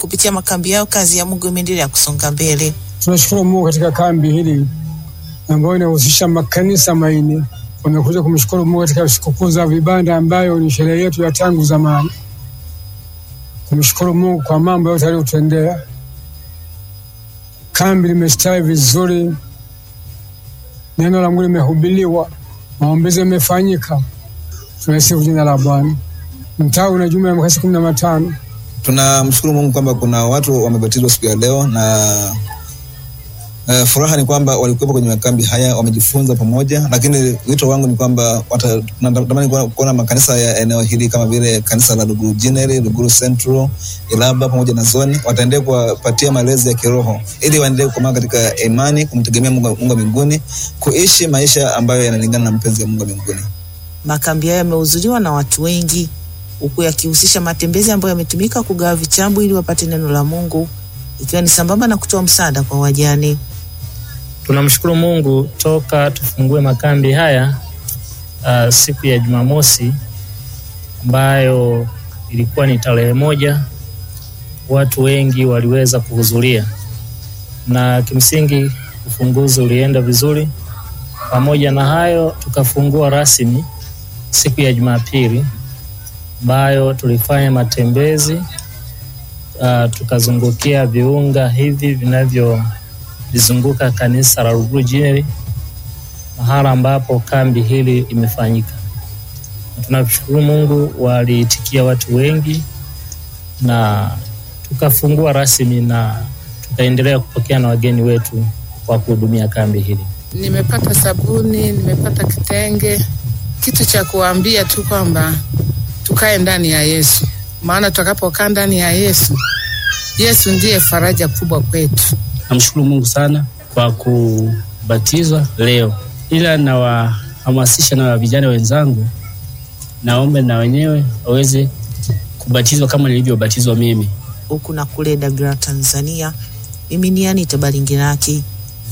kupitia makambi yao kazi ya Mungu imeendelea kusonga mbele. Tunashukuru Mungu katika kambi hili ambayo inahusisha makanisa maine. Wamekuja kumshukuru Mungu katika sikukuu za vibanda ambayo ni sherehe yetu ya tangu zamani, kumshukuru Mungu kwa mambo yote aliyotendea. Kambi limestawi vizuri, neno la Mungu limehubiriwa, maombezi yamefanyika. Tunasifu jina la Bwana. Mtaa una jumla ya makasi kumi na matano. Tunamshukuru Mungu kwamba kuna watu wamebatizwa siku ya leo na uh, furaha ni kwamba walikuwepo kwenye makambi haya wamejifunza pamoja, lakini wito wangu ni kwamba natamani kuona makanisa ya eneo hili kama vile kanisa la Luguru Jineri, Luguru Central, Ilaba pamoja na Zoni wataendelea kuwapatia malezi ya kiroho ili waendelee kukomaa katika imani, kumtegemea Mungu wa mbinguni, kuishi maisha ambayo yanalingana na mpenzi wa Mungu wa mbinguni. Makambi hayo yamehudhuriwa na watu wengi huku yakihusisha matembezi ambayo yametumika kugawa vitabu ili wapate neno la Mungu ikiwa ni sambamba na kutoa msaada kwa wajane. Tunamshukuru Mungu toka tufungue makambi haya uh, siku ya Jumamosi ambayo ilikuwa ni tarehe moja, watu wengi waliweza kuhudhuria na kimsingi ufunguzi ulienda vizuri. Pamoja na hayo, tukafungua rasmi siku ya Jumapili ambayo tulifanya matembezi uh, tukazungukia viunga hivi vinavyolizunguka kanisa la Luguru Jineri, mahala ambapo kambi hili imefanyika. Tunashukuru Mungu, waliitikia watu wengi na tukafungua rasmi na tukaendelea kupokea na wageni wetu kwa kuhudumia kambi hili. Nimepata sabuni, nimepata kitenge, kitu cha kuambia tu kwamba tukae ndani ya Yesu, maana tutakapokaa ndani ya Yesu, Yesu ndiye faraja kubwa kwetu. Namshukuru Mungu sana kwa kubatizwa leo, ila nawahamasisha na vijana wenzangu, naombe na wenyewe waweze kubatizwa kama nilivyobatizwa mimi. Huku na kule Dagara, Tanzania, mimi ni Anita Balingiraki.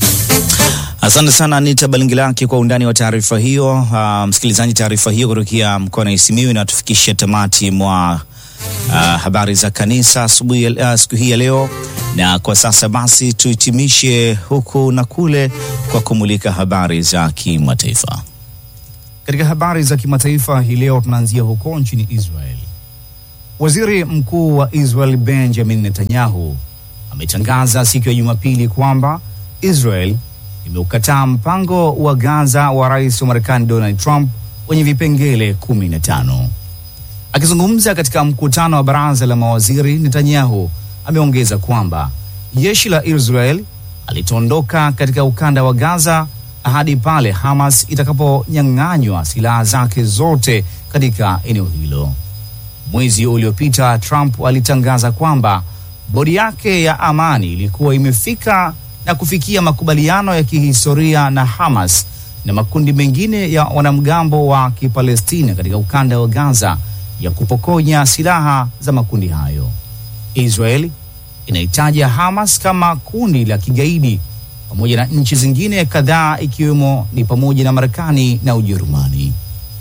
Asante sana Anita Balingilaki kwa undani wa taarifa hiyo. Uh, msikilizaji, taarifa hiyo kutokea mkoani Simiyu inatufikisha tamati mwa uh, habari za kanisa asubuhi uh, siku hii ya leo, na kwa sasa basi tuhitimishe huku na kule kwa kumulika habari za kimataifa. Katika habari za kimataifa hii leo tunaanzia huko nchini Israel. Waziri Mkuu wa Israel Benjamin Netanyahu ametangaza siku ya Jumapili kwamba Israel imeukataa mpango wa Gaza wa rais wa Marekani Donald Trump wenye vipengele kumi na tano. Akizungumza katika mkutano wa baraza la mawaziri, Netanyahu ameongeza kwamba jeshi la Israel alitaondoka katika ukanda wa Gaza hadi pale Hamas itakaponyang'anywa silaha zake zote katika eneo hilo. Mwezi uliopita Trump alitangaza kwamba bodi yake ya amani ilikuwa imefika na kufikia makubaliano ya kihistoria na Hamas na makundi mengine ya wanamgambo wa Kipalestina katika ukanda wa Gaza ya kupokonya silaha za makundi hayo. Israel inaitaja Hamas kama kundi la kigaidi pamoja na nchi zingine kadhaa ikiwemo ni pamoja na Marekani na Ujerumani.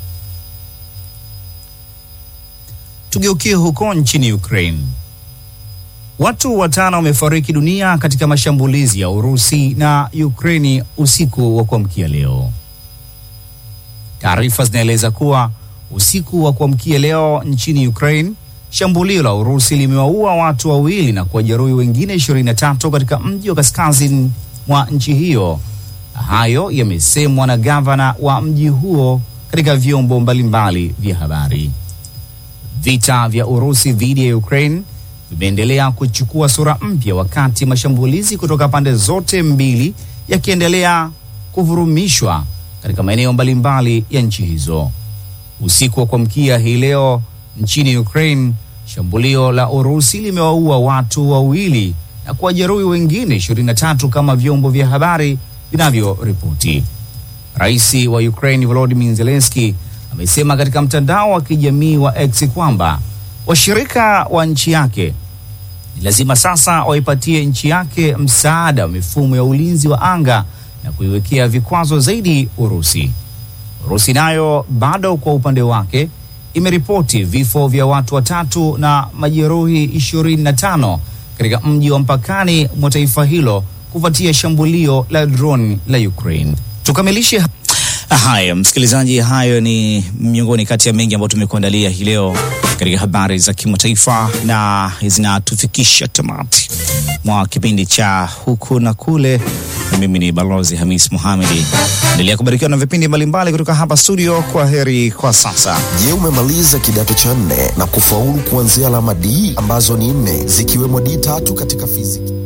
Tugeukie huko nchini Ukraine. Watu watano wamefariki dunia katika mashambulizi ya Urusi na Ukraini usiku wa kuamkia leo. Taarifa zinaeleza kuwa usiku wa kuamkia leo nchini Ukraine, shambulio la Urusi limewaua watu wawili na kuwajeruhi wengine 23 katika mji wa kaskazini mwa nchi hiyo. Hayo yamesemwa na gavana wa mji huo katika vyombo mbalimbali vya habari. Vita vya Urusi dhidi ya Ukraine vimeendelea kuchukua sura mpya wakati mashambulizi kutoka pande zote mbili yakiendelea kuvurumishwa katika maeneo mbalimbali ya nchi hizo. Usiku wa kuamkia hii leo nchini Ukraine, shambulio la Urusi limewaua watu wawili na kuwajeruhi wengine 23 kama vyombo vya habari vinavyoripoti. Rais wa Ukraine Volodymyr Zelensky amesema katika mtandao wa kijamii wa X kwamba washirika wa nchi yake ni lazima sasa waipatie nchi yake msaada wa mifumo ya ulinzi wa anga na kuiwekea vikwazo zaidi Urusi. Urusi nayo bado kwa upande wake imeripoti vifo vya watu watatu na majeruhi 25 katika mji wa mpakani mwa taifa hilo kufuatia shambulio la drone la Ukraine. Tukamilishe haya, msikilizaji, hayo ni miongoni kati ya mengi ambayo tumekuandalia hii leo katika habari za kimataifa, na zinatufikisha tamati mwa kipindi cha huku na kule. Mimi ni Balozi Hamis Muhamedi, endelea kubarikiwa na vipindi mbalimbali kutoka hapa studio. Kwa heri kwa sasa. Je, umemaliza kidato cha nne na kufaulu kuanzia alama D ambazo ni nne zikiwemo D tatu katika fiziki?